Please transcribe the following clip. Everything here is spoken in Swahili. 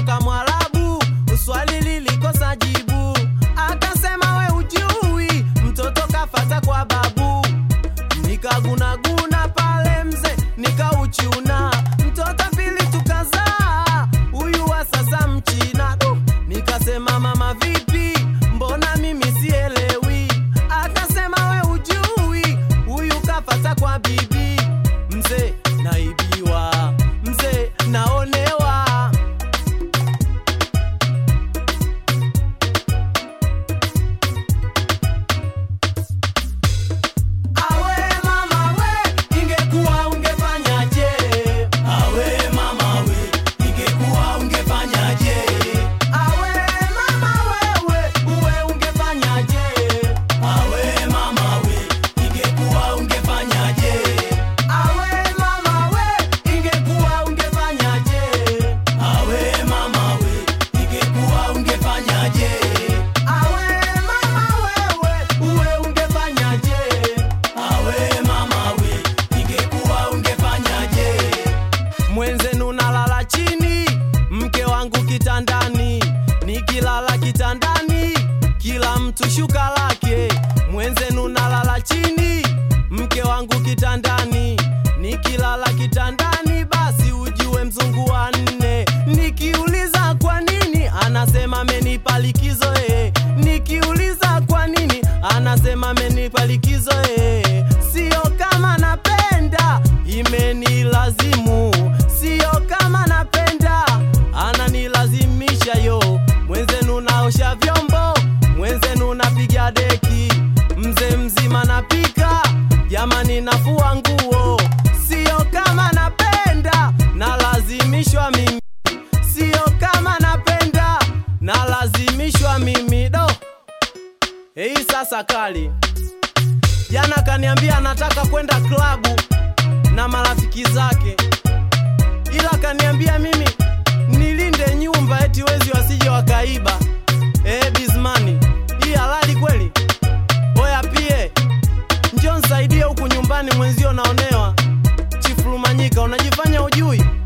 kutoka Mwarabu, swali lilikosa jibu, akasema we ujui, mtoto kafata kwa babu. Nikagunaguna pale mze, nikauchuna mtoto pili tukazaa, huyu wa sasa mchina. Du, Nikasema mama vipi, mbona mimi sielewi? Akasema we ujui, huyu kafata kwa bibi. Mzee naibiwa, mzee naonewa. Awe mama we, ingekuwa ungefanyaje? Awe mama we, ingekuwa ungefanyaje? Awe mama wewe, uwe ungefanyaje? Awe mama we, ingekuwa ungefanyaje? Awe mama we, ingekuwa ungefanyaje? Awe mama we, ingekuwa ungefanyaje? Awe mama wewe, uwe ungefanyaje? Awe mama we, ingekuwa ungefanyaje? Mwenzenu nalala chini, mke wangu kitandani, nikilala kitandani, kila mtu shuka lake. Mwenzenu nalala chini, mke wangu kitandani, nikilala kitandani, basi ujue mzungu wa nne. Nikiuliza kwa nini, anasema amenipa likizo eh. Nikiuliza kwa nini, anasema amenipa likizo eh. Sio kama napenda, imenilazimu. Sio kama napenda, ananilazimisha yo. Mwenzenu naosha vyombo, mwenzenu napiga deki, mzee mzima napika, jamani nafua nguo. Sio kama napenda, nalazimishwa mimi. Sio kama napenda, nalazimishwa mimi do. Hii sasa kali. Jana kaniambia anataka kwenda klabu na marafiki zake, ila kaniambia mimi nilinde nyumba eti wezi wasije wakaiba. Eh, Bizmani, hii halali kweli? Oya pie, njoo nisaidie huku nyumbani, mwenzio naonewa. Chifu Lumanyika, unajifanya ujui?